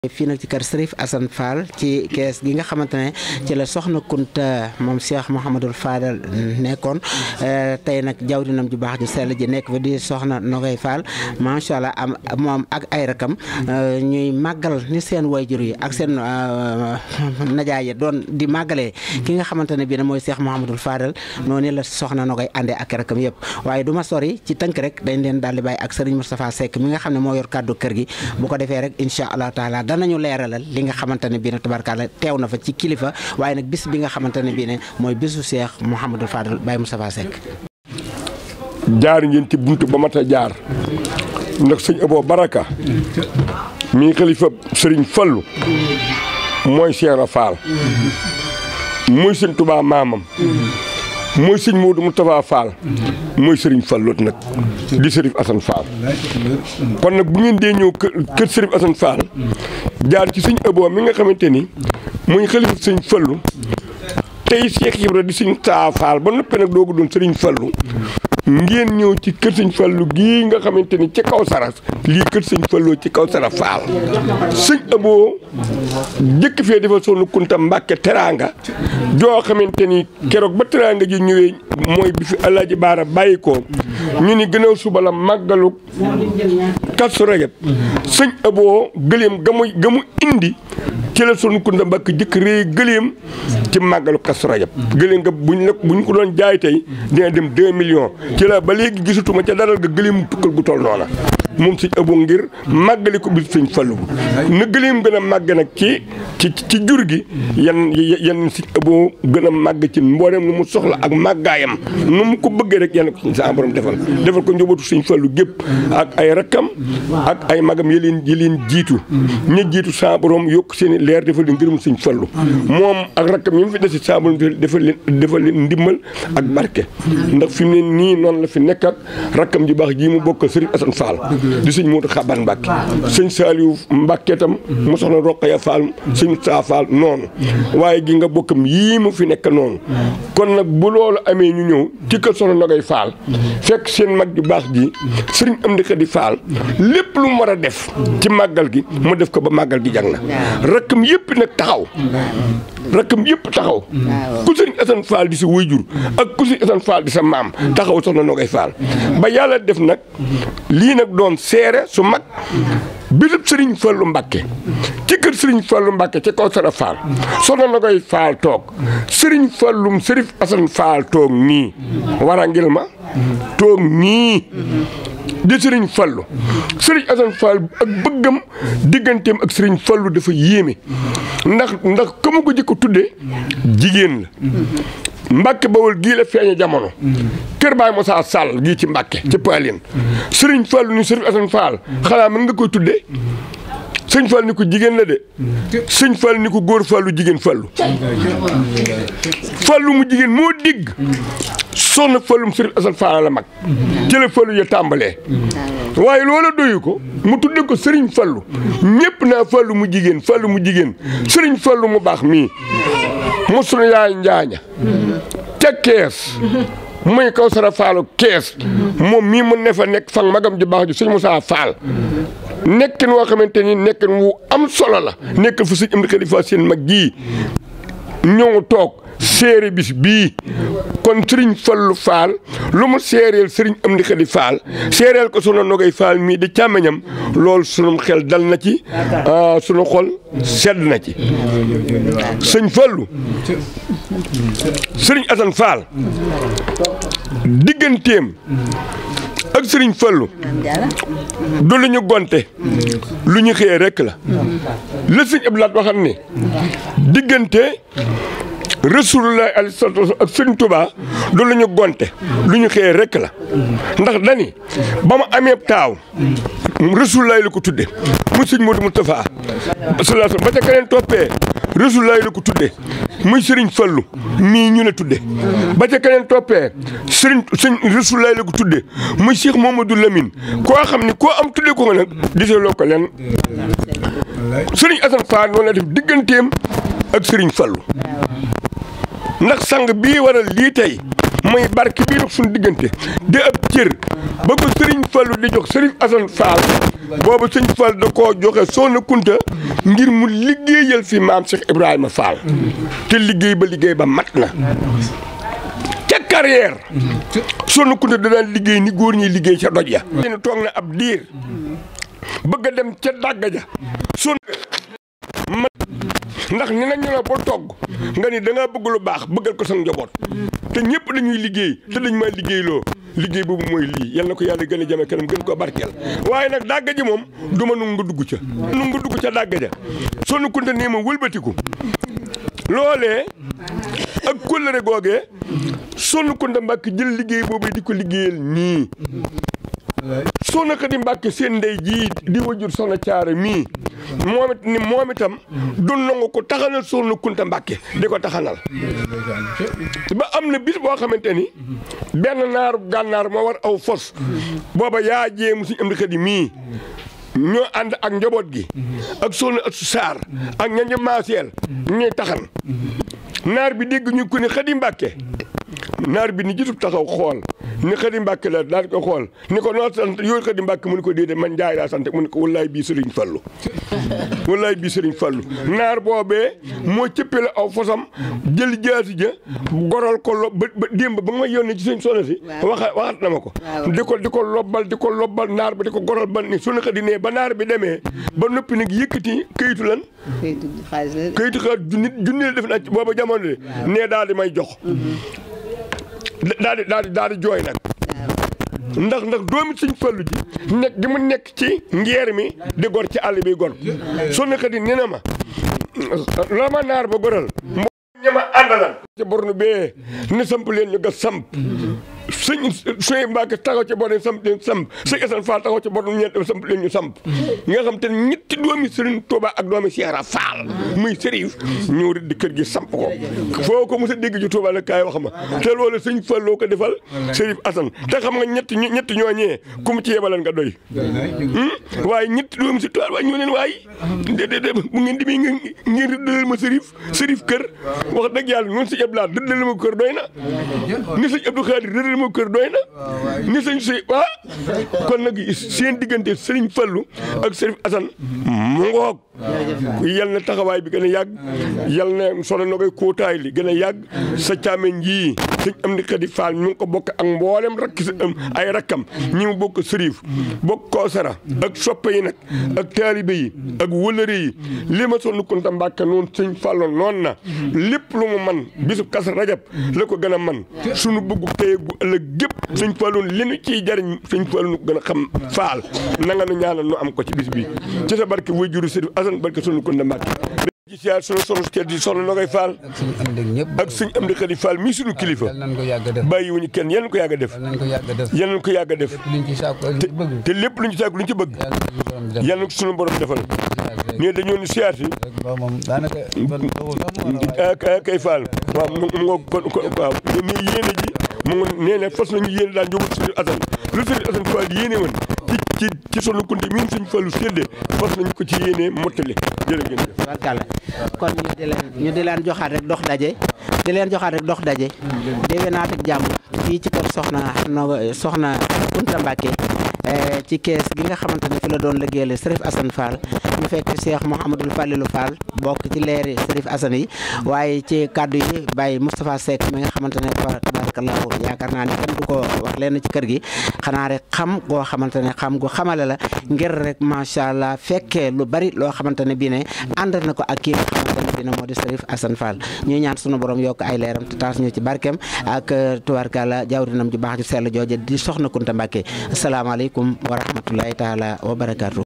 fii nag ci kër Serif Assane Fall ci kees gi nga xamante ne ci la soxna Kunta moom Cheikh Mouhamadul Fadal nekkoon tey nag jawrinam ju baax ju sell ji nekk fa di soxna Nogay Fall macha allah am moom ak ay rakam ñuy màggal ni seen wayjur yi ak seen najaay yi doon di màggalee ki nga xamante ne bii ne mooy Cheikh Mouhamadul Fadal noonu la soxna Nogay àndee ak rakam yëpp waaye du ma sori ci tënk rek dañ leen daal di bàyyi ak Serigne Moustapha Seck mi nga xam ne moo yor kàddu kër gi bu ko defee rek incha allah taala danañu leeralal li nga xamante ne bii ne tabarkaala teew na fa ci kilifa waaye nag bis bi nga xamante ne bii ne mooy bisu Cheikh Mouhamadou Fadal Baye Moustapha Seck. jaar ngeen ci buntu ba mat a jaar ndax sëñ Abo Baraka mii xalifa sëriñ Fallu mooy Cheikh Fall mooy sëñ Touba maamam mooy sëñ Modou Moustapha Fall mooy sëriñ Fallu nag di sërif Assane Fall kon nag bu ngeen dee ñëw kër sërif Assane Fall jaar ci sëñ Abo mi nga xamante ni muy xalifa sëñ Fallu tey Cheikh Ibra di sëñ Taa Fall ba noppi nag doogu doon sëriñ Fallu ngeen ñëw ci kër sëñ Fallu gii nga xamante ni ci kaw saras lii kër sëñ Fallu ci kaw sara Fall sëñ Abo jëkk fee defal Soxna Kunta Mbàkke teraanga joo xamante ni keroog ba teraanga ji ñëwee mooy bi fi Alaaji Baara bàyyi ko ñu ni gënaaw suba la màggalu Kazu Rajab sëñ Abo gëléem ga mu ga mu indi ci la Soxna Kunta Mbàkke jëkk réy gëléem ci màggalu Kazu Rajab gëléem nga buñ la buñ ko doon jaay tey dina dem 2 millions ci la ba léegi gisatuma ca daral ga gëléem tukkal gu toll noona moom sëñ Abo ngir màggali ko bis sëñ Fallu na gëléem gën a màgg nag ci ci ci jur gi yan yan sëñ Abo gën a màgg ci mboolem nu mu soxla ak màggaayam nu mu ko bëggee rek yan ko sa borom defal defal ko njabootu sëñ Fallu gépp ak ay rakkam ak ay magam yi leen yi leen jiitu ña jiitu sa borom yokk seen i leer defal leen ngërëm sëñ Fallu moom ak rakkam yi mu fi desi sa borom defal leen defal leen ndimbal ak barke ndax fi mu ne nii noonu la fi nekk ak rakkam ji baax jii mu bokkal Sëriñ Assane Fall di sëñ Moodu Xaban Mbàkke sëñ Saaliw Mbàkke tam mu soxna Roqaya Fall sëñ Saa Fall noonu waaye gi nga bokkam yii mu fi nekk noonu kon nag bu loolu amee ñu ñëw ci kër soxna Nogay Fall fekk seen mag ju baax ji sëriñ Amdi Xadi Fall lépp lu mu war a def ci màggal gi mu def ko ba màggal gi jàng na rakkam yëpp nag taxaw rakkam yëpp taxaw ku sëriñ Assane Fall di sa wayjur ak ku sëriñ Assane Fall di sa maam taxaw soxna Nogay Fall ba yàlla def nag lii nag doon seere su mag bisub sëriñ Fallu Mbàkke ci kër sëriñ Fallu Mbàkke ci kaw sara Fall soxna Nogay Fall toog sëriñ Fallum sërif Assane Fall toog nii wara ngil ma toog nii di sëriñ Fallu sëriñ Assane Fall ak bëggam digganteem ak sëriñ Fallu dafa yéeme ndax ndax ka ma ko jëkk tudde jigéen la Mbàkke Bawol gii la feeñe jamono kër Baay Moussa Sall gii ci Mbàkke ci Paalien sëriñ Fallu ni sëriñ Assane Fall xanaa mën nga koy tudde sëñ Fall ni ko jigéen la de sëñ Fall ni ko góor Fallu jigéen Fallu Fallu mu jigéen moo digg soxna Fallum sëriñ Assane Fall la mag ci la Fallu ya tàmbalee waaye loola doyu ko mu tudde ko sëriñ Fallu ñëpp naa Fallu mu jigéen Fallu mu jigéen sëriñ Fallu mu baax mii mu sunu yaay njaaña ca kees muy kaw sara faalu kees moom mii mu ne fa nekk fan magam ji baax ji sëñ Moussa Fall nekkin woo xamante ni nekkin wu am solo la nekkal fa sëñ am di xalifa seen mag jii ñëw toog séere bis bii kon sëriñ Fallu Fall lu mu séereel sëriñ am di xadi Fall séereel ko sunu Nogay Fall mii di càmmeñam loolu sunu xel dal na ci sunu xol sedd na ci sëñ Fallu sëriñ Assane Fall digganteem ak sëriñ Fallu du lu ñu gonte lu ñu xëyee rekk la la sëñ Abdoulaye waxam ne diggante Rasulullah alayhi salaatu wa ak sëriñ Touba du lu ñu gonte lu ñu xëyee rekk la ndax dani ba mu amee taaw Rasulullah la ko tudde muy sëñ Modou Moustapha sallallahu ba ca keneen toppee Rasulullah la ko tudde muy sëriñ Fallu mii ñu ne tudde ba ca keneen toppee sëriñ sëñ Rasulullah la ko tudde muy Cheikh Mamadou Lamine koo xam ni koo am tudde ko nga nag diseloo ko leen sëriñ Assane Fall noonu la def digganteem ak sëriñ Fallu ndax sang bii waral lii tey mooy barke bii nag suñu diggante di ab cër ba ko sëriñ Fallu di jox sëriñ Asan Faal boobu sëñ Fall da koo joxe Soxna Kunta ngir mu liggéeyal fi maam Cheikh Ibrahima Fall te liggéey ba liggéey ba mat na ca carrière Soxna Kunta da daan liggéey ni góor ñi liggéey ca doj ya leen toog na ab diir bëgg a dem ca dàgga ja son ndax ni na ñu la ba togg nga ni da ngaa bëgg lu baax bëggal ko sa njaboot te ñëpp dañuy liggéey te dañ maa liggéeyloo liggéey boobu mooy lii yal na ko yàlla gën a jame kanam gën ko barkeel waaye nag dàgga ji moom du ma nu nga dugg ca nu nga dugg ca dàgga ja Soxna Kunta nii ma wëlbatiku loolee ak kóllëre googee Soxna Kunta Mbàkke jël liggéey boobu di ko liggéeyal nii Soxna Xadi Mbàkke seen ndey jii di wajur Soxna Caara mii moom it ni moom itam du nangu ko taxanal Soxna Kunta Mbàkke di ko taxanal ba am na bis boo xamante ni benn naaru gànnaar moo war aw fos booba yaa jéemu suñu am di xadi mii ñoo ànd ak njaboot gi ak Soxna Astu Saar ak ñañu maaseel ñuy taxan naar bi dégg ñu ko ni Xadi Mbàkke naar bi ni gisub taxaw xool ni Xadi Mbàkke la daal ko xool ni ko noo sant yooyu Xadi Mbàkke mu ni ko déedéet man Njaay laa sant mu ni ko wallaay bii Sëriñ Fallu wallaay bii Sëriñ Fallu naar boobee moo cëppale aw fosam jël jaasi ja goral ko lob ba ba démb ba nga ma yónnee ci sëñ Soxna si waxa waxat na ma ko di ko di ko lobbal di ko lobbal naar bi di ko goral ba ni Soxna Xadi nee ba naar bi demee ba noppi nag yëkkati këyitu lan këyitu xaalis la këyitu xaalis junni junni la def na booba jamono de nee daal di may jox daal di daal di daal di jooy nag ndax ndax doomi Sëñ Fallu ji nekk gi mu nekk ci ngeer mi di gor ci àll bi gor Soxna Xadi nee na ma la ma naar ba goral moo ñama àndalan ci bornu bee ni samp leen ñu gas samp sëñ sëñ Mbàkke taxaw ci bornu samp leen samp sëñ Asan Faal taxaw ci bornu ñeent samp leen ñu samp nga xam te ne ñetti doomi Sëriñ Tuuba ak doomi Seera Faal muy sërif ñëw di kër gi samp ko foo ko mos a dégg ci Tuuba la kaay wax ma te loolu sëñ Falloo ko defal sërif Asan te xam nga ñetti ñetti ñooñee ku mu ci yebalan nga doy waaye ñetti doomi si Tuuba waaye ñoo leen waaye de de de bu ngeen demee ngeen rëddalal ma sërif sërif kër wax dëgg yàlla noonu sëñ Abdou Lahad rëddal ma kër doy na ni sëñ Abdou Khadir rëddal ma kër doy na ni sëñ si waa kon nag seen diggante sëriñ Fallu ak sëriñ Asan mu ngoog yal na taxawaay bi gën a yàgg yal na sono na koy kóotaay li gën a yàgg sa caamen ji sëñ am di xadi faal ñu ngi ko bokk ak mboolem rakk sa ay rakkam ñi mu bokk sërif bokk koosara ak soppe yi nag ak taalibe yi ak wëlëre yi li ma Soxna Kunta Mbàkke noonu sëñ Fallu noonu na lépp lu mu man bisub kas rajab la ko gën a man sunu bëggu tey gu ëllëg gépp sëñ Fallu li nu ciy jariñ sëñ Fallu nu gën a xam faal na nga nu ñaanal nu am ko ci bis bi ci sa barke way juru sëriñ Asan barke Soxna Kunta Mbàkke ci siyaar sunu sonu kër di soxna Nogay Fall ak suñu am dëgg ñëpp. ak suñ am di xadi Fall mii sunu kilifa yal nañ ko yàgg a def. bàyyi wuñu kenn yal nañ ko yàgg a def yal nañ ko yàgg a def. yal nañ ko yàgg a def liñ ci sàkku ak liñ ci bëgg. te lépp lu ñu sàkk lu ñu ci bëgg yal nañ ko suñu borom yal nañ ko sunu borom def. defal rek ne dañoo ni siyaar si rek ba moom daanaka. ban boobu sax moo la ah ah kay Fall waaw mu mu ngoog kon kon waaw mais yéene ji mu ngi nee ne fas nañu yéene daan jógul Sëriñ Asan lu Sëriñ Asan Fall yéene woon ci ci ci Soxna Kunta miin Sëriñ Fallu séddee fas nañu ko ci yéene mottali jërë ngeen jëf. barkalla kon ñu di leen ñu di leen joxaat rek dox daje di leen joxaat rek dox daje déwénaat ak jàmm fii ci kër soxna no soxna Kunta Mbàkke ci kees gi nga xamante ne fi la doon liggéeyal Serif Assane Fall ñu fekk Cheikh Mouhamadul Fallilou Fall bokk ci leeri Serif Assane yi waaye ci kàddu yi Baye Moustapha Seck mi nga xamante ne tabarakallahu yaakaar naa ne kenn du ko wax leen ci kër gi xanaa rek xam goo xamante ne xam gu xamale la ngir rek macha allah fekkee lu bari loo xamante ne bii ne ànd na ko ak kii nga xamante ne bii ne moo di Serif Assane Fall ñuy ñaan sunu borom yokk ay leeram te taas ñu ci barkeem ak tubaarkalla jawrinam ju baax ju sell jooje di soxna Kunta Mbàkke asalaamaaleykum wa rahmatullahi taala wa barakaatu